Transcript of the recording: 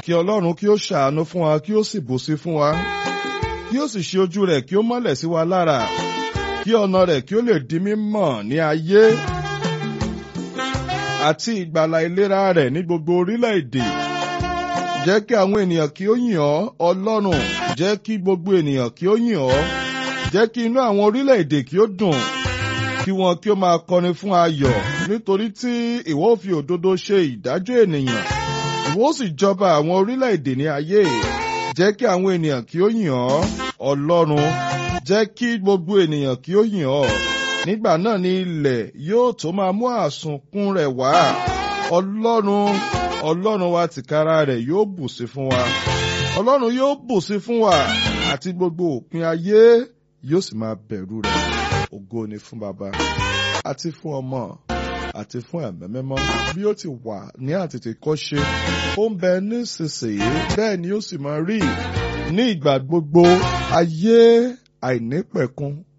kí ọlọ́run kí ó ṣàánú fún wa kí ó sì bùsí fún wa kí ó sì ṣe ojú rẹ̀ kí ó mọ́lẹ̀ sí wa lára kí ọ̀nà rẹ̀ kí ó lè di mímọ̀ ní ayé àti ìgbàlà ìlera rẹ̀ ní gbogbo orílẹ̀-èdè jẹ́ kí àwọn ènìyàn kí ó yìn ọ́ ọlọ́run jẹ́ kí gbogbo ènìyàn kí ó yìn ọ́ jẹ́ kí inú àwọn orílẹ̀-èdè kí ó dùn kí wọn kí ó máa kọrin fún ayọ̀ nítorí tí ìwọ ó fi òdodo ṣe ìdájọ́ ènìyàn ìwọ ó sì jọba àwọn orílẹ̀-èdè ní ayé jẹ́ kí àwọn ènìyàn kí ó yìn ọ́ ọlọ́run jẹ́ kí gbogbo ènìyàn kí ó yìn ọ́ nígbà náà ni ilẹ̀ yóò tó máa mú àsunkún rẹ̀ wá ọlọ́run ọlọ́run wa tìkára rẹ̀ yóò bùsí fún wa ọlọ́run yóò bùsí fún wa àti gbogbo òpin ayé yóò sì máa bẹ̀rù rẹ̀ ògo ni fún baba àti fún ọmọ àti fún ẹ̀mẹ́ mímọ́ bí ó ti wà ní àtètèkọ́ṣe ó ń bẹ nísinsìnyí bẹ́ẹ̀ ni ó sì máa rí ní ìgbà gbogbo ayé àìnípẹ̀kun